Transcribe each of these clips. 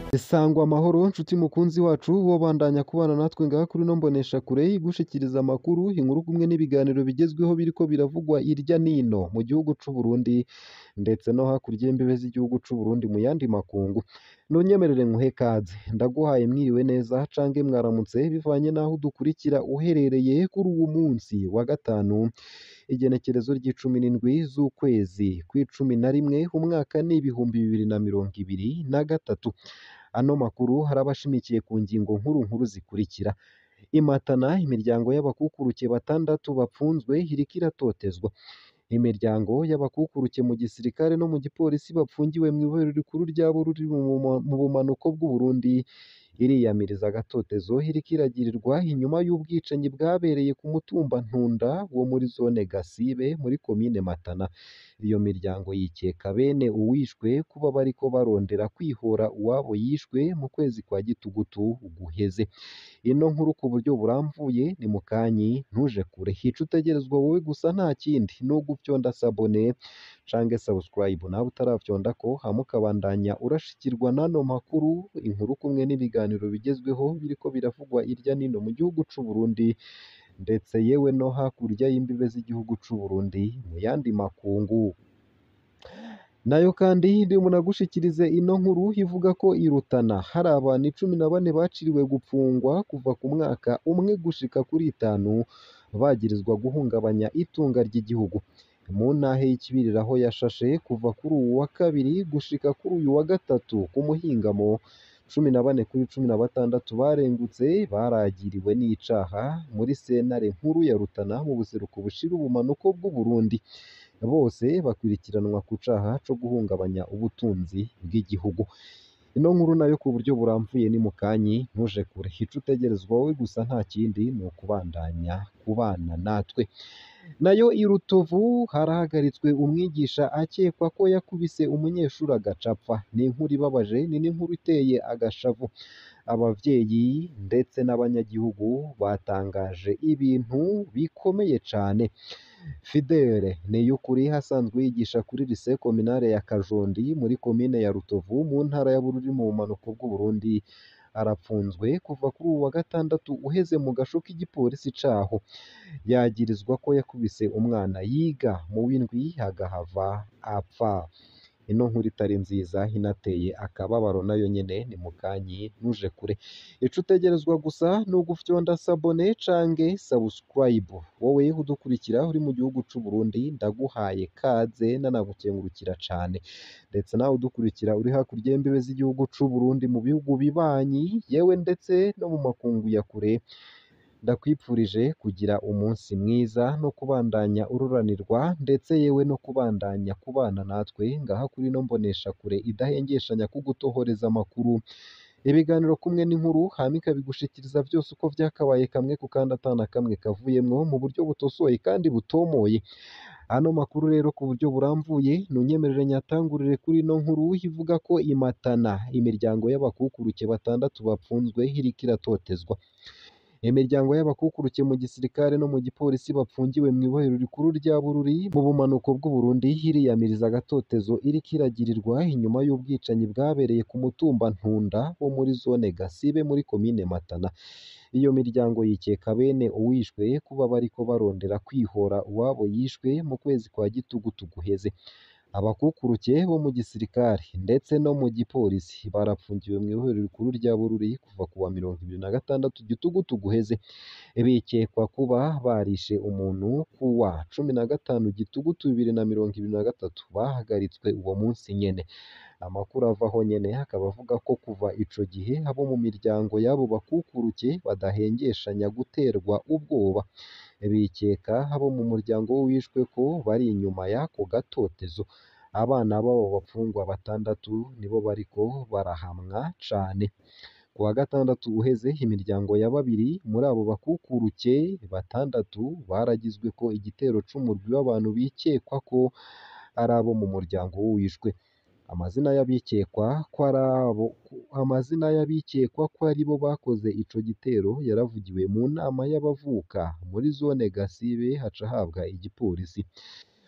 Sangwa amahoro nshuti mukunzi wacu wobandanya kubana natwe ngaha kuri ino mboneshakure igushikiriza amakuru, inkuru kumwe n'ibiganiro bigezweho biriko biravugwa irya nino mu gihugu c'u Burundi ndetse no hakurya y'imbibe z'igihugu c'u Burundi mu yandi makungu. Nunyemerere nkuhe kaze, ndaguhaye mwiriwe neza cange mwaramutse bivanye n'aho udukurikira uherereye kuri uwu munsi wa gatanu, igenekerezo ry'icumi n'indwi z'ukwezi kw'icumi na rimwe, umwaka ni ibihumbi bibiri na mirongo ibiri na gatatu. Ano makuru haraba ashimikiye ku ngingo nkuru nkuru zikurikira: i Matana imiryango y'abakukuruke batandatu bapfunzwe iriko iratotezwa. Imiryango y'abakukuruke mu gisirikare no mu gipolisi bapfungiwe mw'ibohero rikuru rya Bururi mu bumanuko bw'u Burundi, iriyamiriza agatotezo iriko iragirirwa inyuma y'ubwicanyi bwabereye ku mutumba Ntunda wo muri zone Gasibe muri komine Matana. Iyo miryango yikeka bene uwishwe kuba bariko barondera kwihora uwabo yishwe mu kwezi kwa gitugutu guheze. Ino nkuru ku buryo buramvuye ni mukanyi ntuje kure, ico utegerezwa wowe gusa nta kindi ni ugufyonda sabone cange subscribe nawe utaravyondako hama ukabandanya urashikirwa n'ano makuru, inkuru kumwe n'ibiganiro bigezweho biriko biravugwa irya nino mu gihugu c'u Burundi ndetse yewe no hakurya y'imbibe z'igihugu c'u Burundi mu yandi makungu. Nayo kandi ndimunagushikirize ino nkuru ivuga ko i Rutana hari abantu icumi na bane baciriwe gupfungwa kuva ku mwaka umwe gushika kuri itanu, bagirizwa guhungabanya itunga ry'igihugu. Mu ntahe y'ikibirira aho yashashe kuva kuri uwu wa kabiri gushika kuri uyu wa gatatu ku muhingamo, cumi na bane kuri cumi na batandatu barengutse baragiriwe n'icaha muri sentare nkuru ya Rutana mu buseruko bushira ubumanuko bw'u Burundi. Bose bakurikiranwa ku caha co guhungabanya ubutunzi bw'igihugu. Ino nkuru nayo ku buryo buramvuye ni mukanyi ntuje kure, ico utegerezwa wowe gusa nta kindi ni ukubandanya kubana natwe. Nayo i Rutovu harahagaritswe umwigisha akekwa ko yakubise umunyeshuri agaca apfa. Ni inkuru ibabaje, ni n'inkuru iteye agashavu. Abavyeyi ndetse n'abanyagihugu batangaje ibintu bikomeye cane. Fidele Niyukuri asanzwe yigisha kuri lycée communale ya Kajondi muri komine ya Rutovu mu ntara ya Bururi mu bumanuko bw'u Burundi, arapfunzwe kuva kuri uwu wa gatandatu uheze mu gasho k'igipolisi caho. Yagirizwa ko yakubise umwana yiga mu w'indwi agahava apfa. Ino nkuru itari nziza inateye akababaro nayo nyene ni mukanyi ntuje kure. Ico utegerezwa gusa ni ugufyonda sabone cange subscribe. Wowe udukurikira uri mu gihugu c'u Burundi ndaguhaye kaze nanagukengurukira cane. Ndetse nawe udukurikira uri hakurya y'imbibe z'igihugu c'u Burundi mu bihugu bibanyi, yewe ndetse no mu makungu ya kure, ndakwipfurije kugira umunsi mwiza no kubandanya ururanirwa ndetse yewe no kubandanya kubana natwe ngaha kuri ino mboneshakure idahengeshanya kugutohoreza amakuru, ibiganiro kumwe n'inkuru hama ikabigushikiriza vyose uko vyakabaye kamwe ku kandi ata na kamwe kavuyemwo mu buryo butosoye kandi butomoye. Ano makuru rero ku buryo buramvuye nunyemerere nyatangurire kuri ino nkuru ivuga ko i Matana imiryango y'abakukuruke batandatu bapfunzwe iriko iratotezwa. Imiryango y'abakukuruke mu gisirikare no mu gipolisi bapfungiwe mw'ibohero rikuru rya Bururi mu bumanuko bw'u Burundi, iriyamiriza agatotezo iriko iragirirwa inyuma y'ubwicanyi bwabereye ku mutumba Ntunda wo muri zone Gasibe muri komine Matana. Iyo miryango yikeka bene uwishwe kuba bariko barondera kwihora uwabo yishwe mu kwezi kwa gitugutu guheze. Abakukuruke bo mu gisirikare ndetse no mu gipolisi barapfungiwe mw'ibohero rikuru rya Bururi kuva ku wa mirongo ibiri na gatandatu gitugutu guheze. Bikekwa kuba barishe umuntu ku wa cumi na gatanu gitugutu bibiri na mirongo ibiri na gatatu, bahagaritswe uwo munsi nyene. Amakuru avaho nyene akaba avuga ko kuva ico gihe abo mu miryango y'abo bakukuruke badahengeshanya guterwa ubwoba. Bikeka abo mu muryango w'uwishwe ko bari inyuma y'ako gatotezo. Abana b'abo bapfungwa batandatu nibo bariko barahamwa cane. Ku wa gatandatu uheze imiryango ya babiri muri abo bakukuruke batandatu baragizweko igitero c'umurwi w'abantu bikekwa ko ari abo mu muryango w'uwishwe. Amazina y'abikekwa ko ari abo amazina y'abikekwa ko aribo bakoze ico gitero yaravugiwe mu nama y'abavuka muri zone Gasibe haca habwa igipolisi.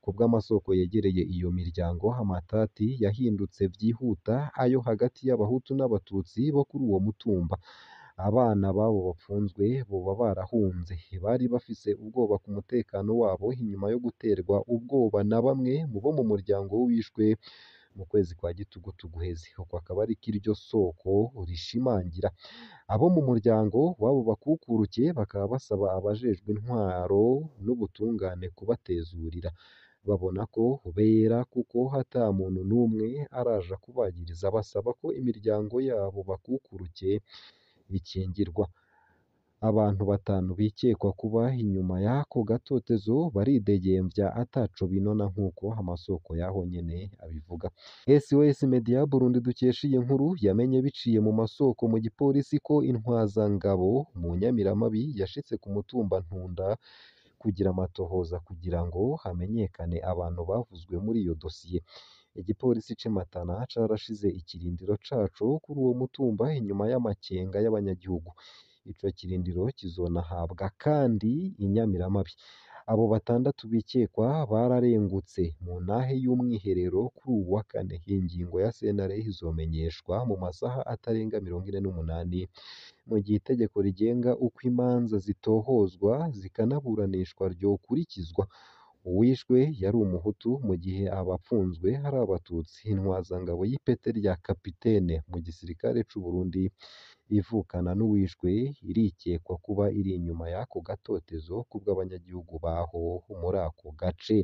ku bw'amasoko yegereye iyo miryango amatati yahindutse vyihuta ayo hagati y'abahutu n'abatutsi bo kuri uwo mutumba abana babo bapfunzwe boba barahunze bari bafise ubwoba ku mutekano wabo inyuma yo guterwa ubwoba na bamwe mu bo mu muryango w'uwishwe mu kwezi kwa gitugutu guheze uko akaba ari kiryo soko rishimangira abo mu muryango w'abo bakukuruke bakaba basaba abajejwe intwaro n'ubutungane kubatezurira babona ko bera kuko hata muntu n'umwe araja kubagiriza basaba ko imiryango yabo bakukuruke ikingirwa abantu batanu bikekwa kuba inyuma y'ako gatotezo baridegembya ataco binona nk'uko amasoko yaho nyene abivuga SOS Media Burundi dukesha iyi nkuru yamenye biciye mu masoko mu gipolisi ko intwazangabo mu Nyamiramabi yashitse ku mutumba Ntunda kugira amatohoza kugira ngo hamenyekane abantu bavuzwe muri iyo dosiye igipolisi c'i Matana carashize ikirindiro caco kuri uwo mutumba inyuma y'amakenga y'abanyagihugu ico kirindiro kizonahabwa kandi i Nyamiramabi abo batandatu bikekwa bararengutse mu ntahe y'umwiherero kuri uwu wa kane ingingo ya sentare izomenyeshwa mu masaha atarenga mirongo ine n'umunani mu gihe itegeko rigenga uko imanza zitohozwa zikanaburanishwa ryokurikizwa uwishwe yari umuhutu mu gihe abapfunzwe ari abatutsi intwazangabo y'ipete rya kapitene mu gisirikare c'u Burundi ivukana n'uwishwe irikekwa kuba iri inyuma y'ako gatotezo kubw'abanyagihugu baho muri ako gace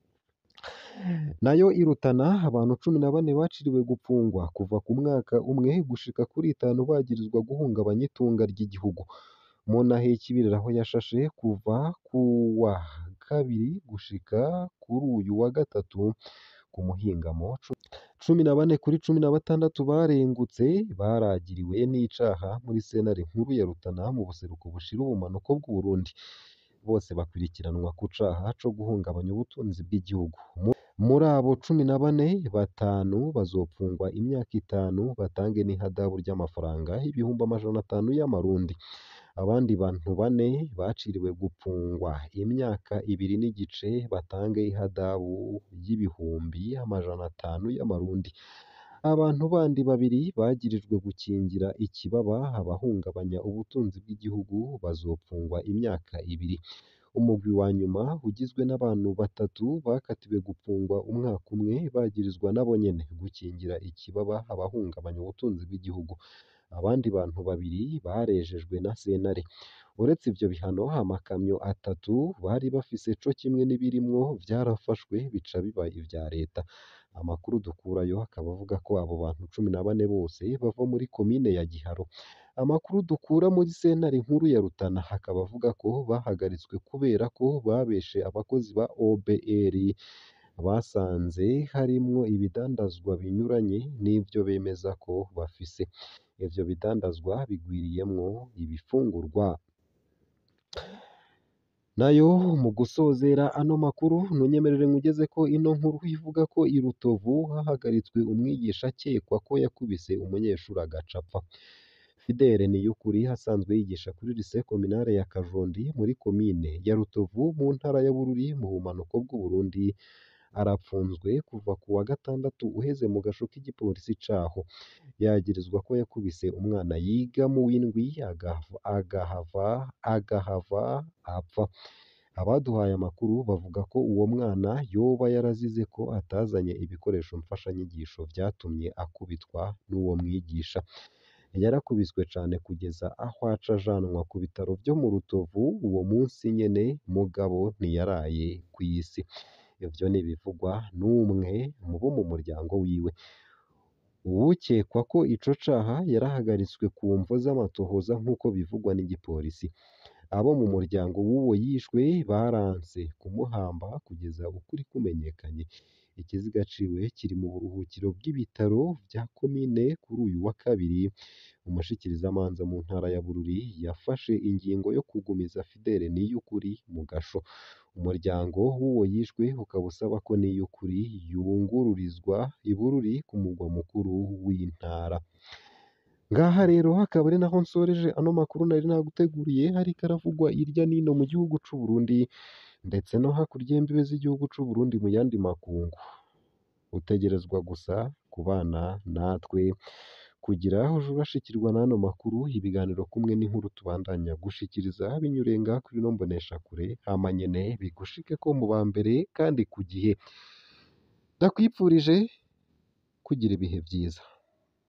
nayo irutana abantu cumi na bane baciriwe gupfungwa kuva ku mwaka umwe gushika kuri itanu bagirizwa guhungabanya itunga ry'igihugu mu ntahe y'ikibirira aho yashashe kuva ku wa kabiri gushika kuri uyu wa gatatu ku muhingamo cumi na bane kuri cumi na batandatu barengutse baragiriwe n'icaha muri sentare nkuru ya Rutana mu buseruko bushira ubumanuko bw'u Burundi bose bakurikiranwa ku caha co guhungabanya ubutunzi bw'igihugu muri abo cumi na bane batanu bazopfungwa imyaka itanu batange n'ihadabu ry'amafaranga ibihumbi amajana atanu y'amarundi abandi bantu bane baciriwe gupfungwa imyaka ibiri n'igice batange ihadabu y'ibihumbi amajana atanu y'amarundi abantu bandi babiri bagirijwe gukingira ikibaba abahungabanya ubutunzi bw'igihugu bazopfungwa imyaka ibiri umugwi wa nyuma ugizwe n'abantu batatu bakatiwe gupfungwa umwaka umwe bagirizwa nabo nyene gukingira ikibaba abahungabanya ubutunzi bw'igihugu abandi bantu babiri barejejwe na sentare uretse ivyo bihano amakamyo atatu bari bafise co kimwe n'ibirimwo vyarafashwe bica biba ivya leta amakuru dukurayo akaba avuga ko abo bantu cumi na bane bose bava muri komine ya Giharo amakuru dukura muri sentare nkuru ya Rutana akaba avuga ko bahagaritswe kubera ko babeshe abakozi ba OBR basanze harimwo ibidandazwa binyuranye n'ivyo bemeza ko bafise ivyo bidandazwa bigwiriyemwo ibifungurwa nayo mu gusozera ano makuru ntunyemerere nkugeze ko ino nkuru ivuga ko i Rutovu hahagaritswe umwigisha akekwa ko yakubise umunyeshuri agaca apfa Fidele Niyukuri asanzwe yigisha kuri lycée communale ya Kajondi muri komine ya Rutovu mu ntara ya Bururi mu bumanuko bw'u Burundi arapfunzwe kuva ku wa gatandatu uheze mu gasho k'igipolisi caho yagirizwa ko yakubise umwana yiga mu w'indwi agahava agahava agahava apfa abaduhaye amakuru bavuga ko uwo mwana yoba yarazize ko atazanye ibikoresho mfashanyigisho vyatumye akubitwa n'uwo mwigisha yarakubiswe cane kugeza aho aca ajanwa ku bitaro vyo mu Rutovu uwo munsi nyene mugabo ntiyaraye kw'isi ivyo ni ibivugwa n'umwe mu bo mu muryango wiwe uwukekwa ko ico caha yarahagaritswe ku mvo z'amatohoza nk'uko bivugwa n'igipolisi abo mu muryango w'uwo yishwe baranse kumuhamba kugeza ukuri kumenyekanye ikiziga ciwe kiri mu buruhukiro bw'ibitaro vya komine kuri uyu wa kabiri umushikirizamanza mu ntara ya Bururi yafashe ingingo yo kugumiza Fidele Niyukuri mu gasho umuryango w'uwo yishwe ukaba usaba ko Niyukuri yungururizwa i Bururi ku mugwa mukuru w'intara ngaha rero hakaba ari naho nsoreje ano makuru nari naguteguriye ariko aravugwa irya nino mu gihugu c'u Burundi ndetse no hakurya y'imbibe z'igihugu c'u Burundi mu yandi makungu utegerezwa gusa kubana natwe kugira uje urashikirwa n'ano makuru ibiganiro kumwe n'inkuru tubandanya gushikiriza binyuriye ngaha kuri ino mboneshakure hama nyene bigushikeko mu ba mbere kandi ku gihe ndakwipfurije kugira ibihe vyiza